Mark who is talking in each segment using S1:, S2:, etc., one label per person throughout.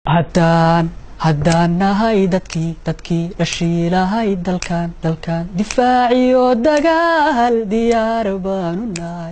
S1: haddaan haddaan nahay dadkii dadkii dhashiilahay dalkan dalkan difaaciyo dagaal diyaar baanu nahay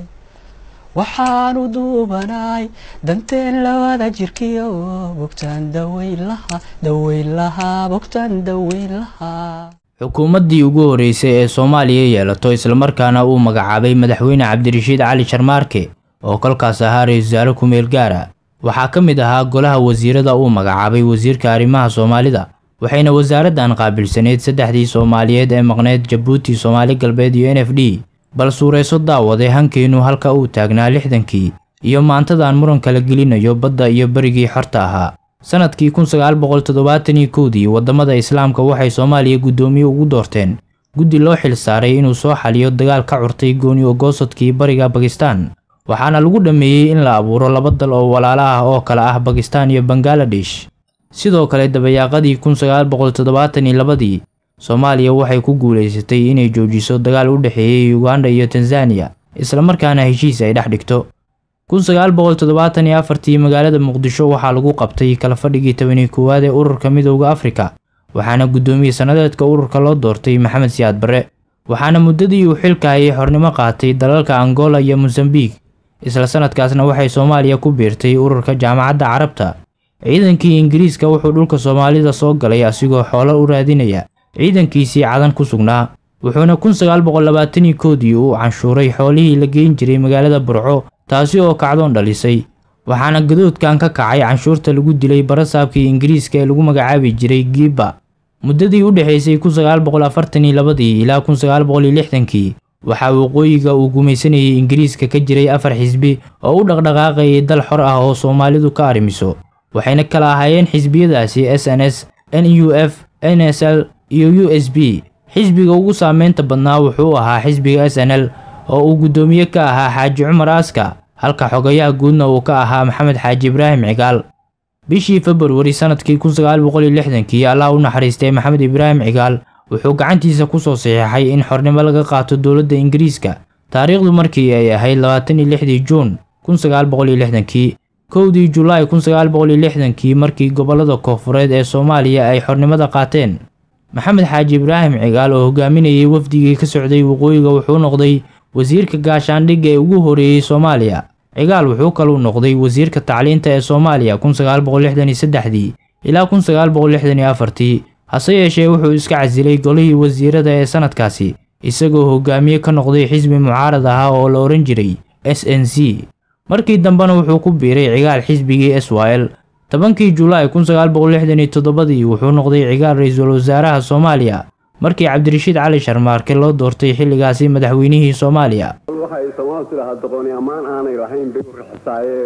S1: waxaanu duubanahay danteen labada jirkiyo bogtaan daweyn lahaa daweyn lahaa bogtaan daweyn lahaa
S2: xukuumaddii ugu horreysay ee soomaaliya yeelato islamarkaana uu magacaabay madaxweyne cabdirashiid cali sharmaarke oo kolkaas ahaa ra-iisul wasaare ku-meel gaara waxaa ka mid ahaa golaha wasiirada uu magacaabay wasiirka arrimaha soomaalida waxayna wasaaraddan qaabilsaneyd saddexdii soomaaliyeed ee maqneyd jabuuti soomaali galbeed iyo n f d bal suurayso daawade hankeenu halka uu taagnaa lixdankii iyo maantadan muran kala gelinayo badda iyo berigii xorta ahaa sannadkii kun sagaal boqol toddobaatan iyo kowdii waddamada islaamka waxay soomaaliya guddoomiye ugu doorteen guddi loo xil saaray inuu soo xaliyo dagaal ka curtay gooni ogoosadkii bariga bakistan waxaana lagu dhammeeyey in la abuuro laba dal oo walaalo ah oo kale ah bakistan iyo bangaladesh sidoo kale dabayaaqadii kun sagaal boqol toddobaatan iyo labadii soomaaliya waxay ku guulaysatay inay joojiso dagaal u dhexeeyey uganda iyo tanzaniya islamarkaana heshiis ay dhex dhigto kun sagaal boqol toddobaatan iyo afartii magaalada muqdisho waxaa lagu qabtay kala fadhigii tobaniyo koowaad ee ururka midowda afrika waxaana guddoomiye sannadeedka ururka loo doortay maxamed siyaad barre waxaana muddadii uu xilka hayay xornimo qaatay dalalka angola iyo mosambik isla sanadkaasna waxay soomaaliya ku biirtay ururka jaamacadda carabta ciidankii ingiriiska wuxuu dhulka soomaalida soo galay asigoo xoolo u raadinaya ciidankiisii cadan ku sugnaa wuxuuna kun sagaal boqol labaatan iyo koodii uu canshuuray xoolihii la geyn jiray magaalada burco taasi oo kacdoon dhalisay waxaana gadoodkan ka kacay canshuurta lagu dilay barasaabkii ingiriiska ee lagu magacaabi jiray giiba muddadii u dhexaysay kun sagaal boqol afartan iyo labadii ilaa kun sagaal boqol iyo lixdankii waxaa waqooyiga uu gumaysanayay ingiriiska ka jiray afar xisbi oo u dhaqdhaqaaqayay dal xor ah oo soomaalidu ka arrimiso waxayna kala ahaayeen xisbiyadaasi s n s n u f n s l iyo u s b xisbiga ugu saameynta badnaa wuxuu ahaa xisbiga s n l oo uu guddoomiye ka ahaa xaaji cumar aaska halka xogayaha guudna uu ka ahaa maxamed xaaji ibraahim cigaal bishii februari sannadkii kun sagaal boqol iyo lixdankii allah u naxariistay maxamed ibraahim cigaal wuxuu gacantiisa ku soo saxiixay in xornimo laga qaato dowladda ingiriiska taariikhdu markii ay ahayd labaatan iyo lixdii juun kun sagaal boqol iyo lixdankii kowdii julaay kun sagaal boqol iyo lixdankii markii gobollada koofureed ee soomaaliya ay xornimada qaateen maxamed xaaji ibraahim cigaal oo hogaaminayay wafdigii ka socday waqooyiga wuxuu noqday wasiirka gaashaandhigga ee ugu horeeyey soomaaliya cigaal wuxuu kaluu noqday wasiirka tacliinta ee soomaaliya kun sagaal boqol lixdan iyo saddexdii ilaa kun sagaal boqol lixdan iyo afartii hase yeeshee wuxuu iska casilay golihii wasiirada ee sannadkaasi isagoo hogaamiye ka noqday xisbi mucaarad ahaa oo la odhan jiray s n c markii dambena wuxuu ku biiray cigaal xisbigii s y l tobankii julaay kun sagaal boqol lixdan iyo toddobadii wuxuu noqday cigaal ra-iisul wasaaraha soomaaliya markii cabdirashiid cali sharmaarke loo doortay xilligaasi madaxweynihii soomaaliya
S3: waxay soomaalidu tidhahaa doqoni ammaan aanay lahayn bay u rixisaaye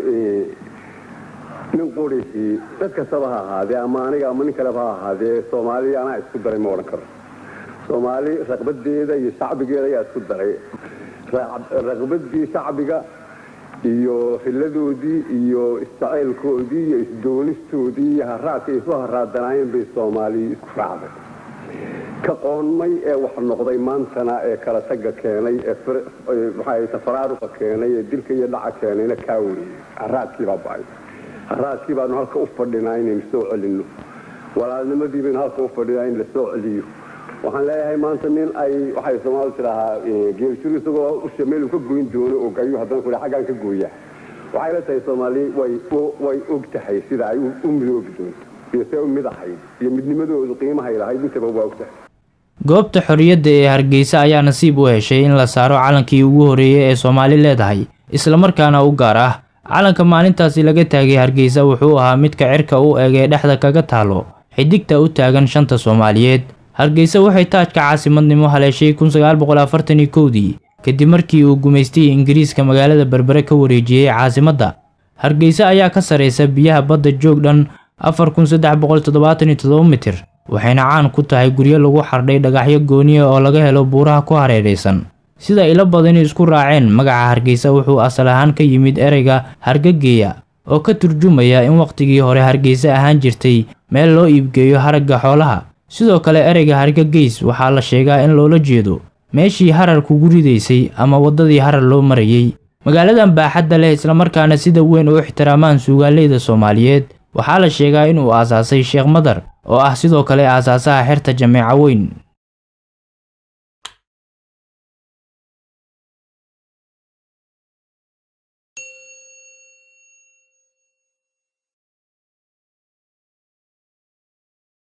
S3: nin quriisii dad kastaba ha ahaadee ama aniga ama nin kaleba ha ahaadee soomaaliya anaa isku daray ma odhan karo soomaali raqbadeeda iyo shacbigeeda ayaa isku daray raqbadii shacbiga iyo hiladoodii iyo isjaceylkoodii iyo isdoonistoodii iyo haraadka isu haraadanaayeen bay soomaaliya isku raacday ka qoonmay ee wax noqday maantana ee kala taga keenay ee tafaraaruqa keenay ee dilka iyo dhaca keenayna kaa weriyey haraadkii baa ba'ay haraadkii baanu halka u fadhinaa inaynu soo celinno walaalnimadii baynu halka u fadhinaa in la soo celiyo waxaan leeyahay maanta nin ay waxay soomaalidu tidhaahaa geeljiro isagoo usha meelu ka goyn doono og ayuu haddana ku xaggaan ka gooyaa waxay la tahay soomaali way og tahay sida ay u midoobi doonto iyo see u mid ahayd iyo midnimadoodu qiimahay lahayd intaba waa og tahay
S2: goobta xorriyadda ee hargeysa ayaa nasiib u heshay in la saaro calankii ugu horreeyey ee soomaali leedahay islamarkaana u gaar ah calanka maalintaasi laga taagay hargeysa wuxuu ahaa midka cirka u eg ee dhexda kaga taalo xidigta u taagan shanta soomaaliyeed hargeysa waxay taajka caasimadnimo haleeshay kun sagaal boqol afartan iyo kowdii kadib markii uu gumaystay ingiriiska magaalada berbere ka wareejiyey caasimadda hargeysa ayaa ka saraysa biyaha badda joog dhan afar kun saddex boqol toddobaatan iyo toddoba mitir waxayna caan ku tahay guryo lagu xardhay dhagaxyo gooniya oo laga helo buuraha ku hareeraysan sida ilo badani isku raaceen magaca hargeysa wuxuu asal ahaan ka yimid ereyga hargageeya oo ka turjumaya in wakhtigii hore hargeysa ahaan jirtay meel loo iibgeeyo haragga xoolaha sidoo kale ereyga hargageys waxaa la sheegaa in loola jeedo meeshii harar kugu ridaysay ama waddadii harar loo marayey magaaladan baaxadda leh islamarkaana sida weyn u ixtiraamaan suugaaleyda soomaaliyeed waxaa la sheegaa inuu aasaasay sheekh madar oo ah sidoo kale aasaasaha xerta jameeco weyn